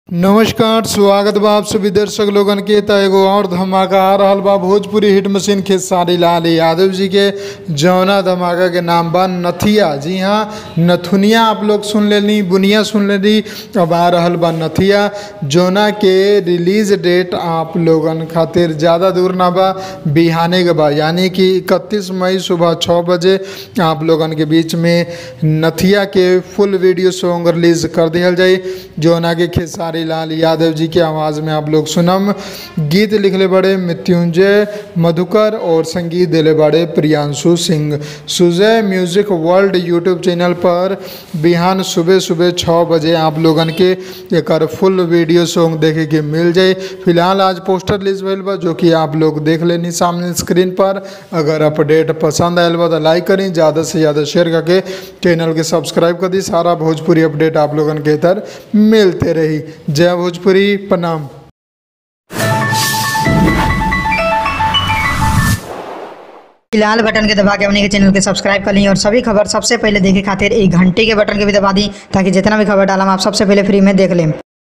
नमस्कार स्वागत बा आप सभी दर्शक लोगन के त एगो और धमाका आ रहल बा भोजपुरी हिट मशीन खेसारी लाल यादव जी के जौना धमाका के नाम बा नथिया जी हाँ नथुनिया आप लोग सुन लेनी बुनिया सुन लेनी अब आ रहल बा नथिया जौना के रिलीज डेट आप लोगन खातिर ज़्यादा दूर ना बा बिहाने के बा यानी कि इकतीस मई सुबह छः बजे आप लोगन के बीच में नथिया के फुल वीडियो सॉन्ग रिलीज कर दिया जाई जौना के खेसारी लाल यादव जी की आवाज़ में आप लोग सुनम गीत लिखले बड़े मृत्युंजय मधुकर और संगीत दिले बड़े Priyanshu Singh Sujay music world YouTube channel पर बिहान सुबह सुबह छः बजे आप लोगन के एक फुल वीडियो सॉन्ग देखे के मिल जाए फिलहाल आज पोस्टर रिलीज भइल बा जो कि आप लोग देख लेनी सामने स्क्रीन पर अगर अपडेट पसंद आयल बा तो लाइक करी ज़्यादा से ज़्यादा शेयर करके चैनल के सब्सक्राइब कर दी सारा भोजपुरी अपडेट आप लोगन के इधर मिलते रही जय भोजपुरी प्रणाम लाल बटन के दबा के अपने के चैनल के सब्सक्राइब कर ली और सभी खबर सबसे पहले देखे खातिर एक घंटे के बटन के भी दबा दी ताकि जितना भी खबर डालम आप सबसे पहले फ्री में देख लें